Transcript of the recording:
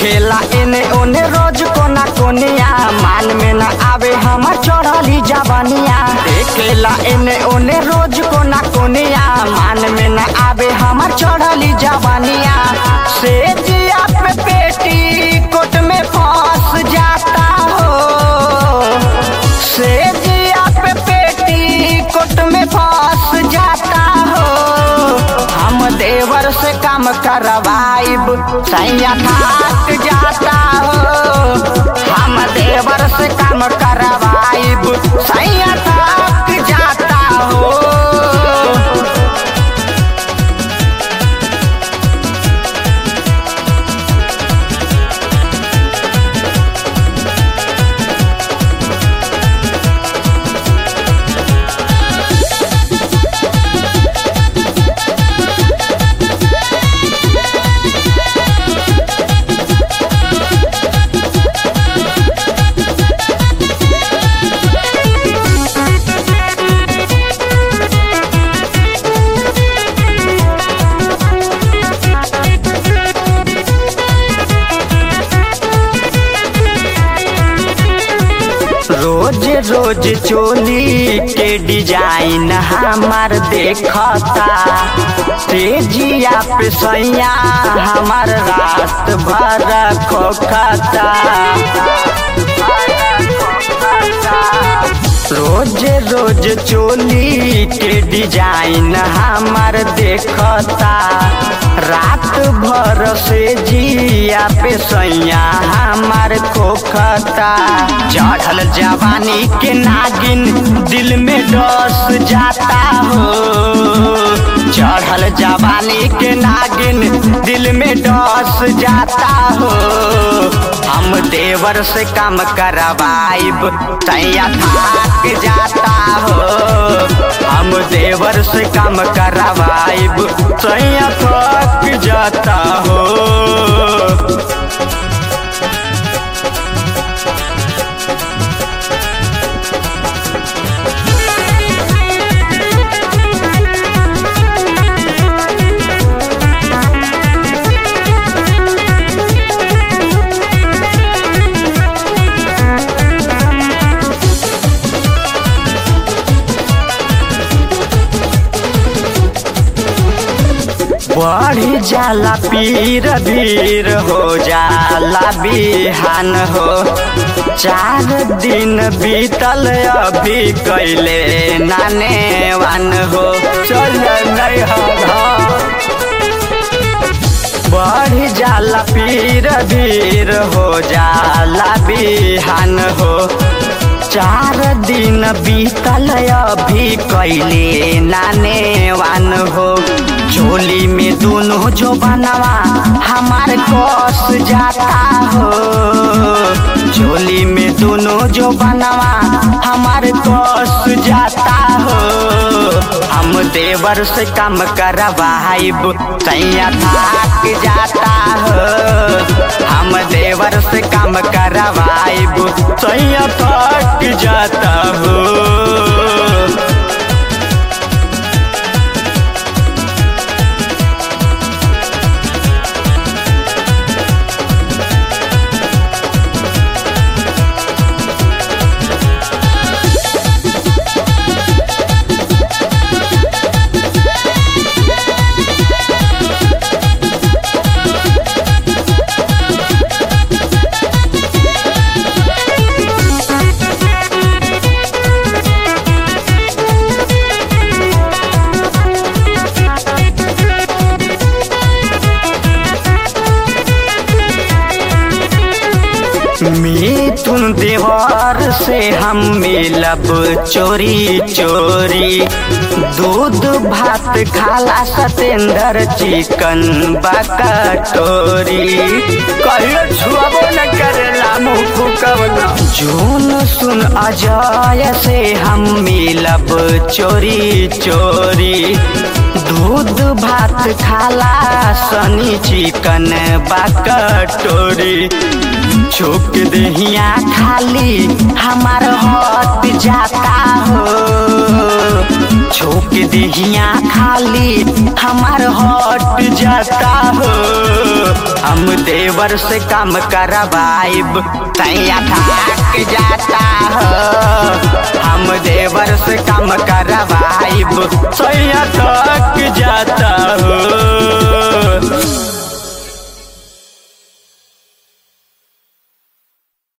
देखेला एने ओने रोज कोना कोनिया मान में न आवे हमर चढ़ली जवानिया देखेला एने ओने रोज कोना कोनिया मान में न आवे हमर चढ़ली जवानिया से जिया पे पेटी कोट में फंस जाता हो से जिया पे पेटी कोट में फंस जाता हो हम देवर से काम करवाइब सैया थाक जाता हो हम देवर से काम करवाइब सैया थाक जाता हो रोज रोज चोली के डिजाइन हमार देखता तेजिया पे सैया हमार रात भर खोखता रोज रोज चोली के डिजाइन हमार देखता रात भर से जिया पे सैया हमार खोखता चढ़ल जवानी के नागिन दिल में डस जाता हो चढ़ल जवानी के नागिन दिल में डस जाता हो हम देवर से काम करवाइब तैया थाक जाता हो हम देवर से काम करवाइब तैया थक जाता हो बढ़ी जाला पीर भीर हो जाला बिहान हो चार दिन बीतल अभी कैले नाने वान हो चल नहीं बढ़ी जाला पीर भीर हो जाला बिहान हो चार दिन बीतल अभी कैले नाने वान हो झोली में दोनों जो बनवा हमार कस जाता हो झोली में दोनों जो बनवा हमार कस जाता हो हम देवर से काम करवाइब तैया थाक जाता हो हम देवर से काम करवाइब तैया थक जाता हो मिथुन देवर से हम मिलब चोरी चोरी दूध भात खाला सतेंद्र चिकन बकटोरी कहियो छुआबो न करेला मुँह फुकवना जून सुन अजय से हम मिलब चोरी चोरी दूध भात खाला सनी चिकन बकटोरी छोक दहिया खाली हमार हट जाता हो छोक दहिया खाली हमार हट जाता हो हम देवर से काम करवाइब सैया थक जाता हो हम देवर से काम करवाइब सैया थक जाता हो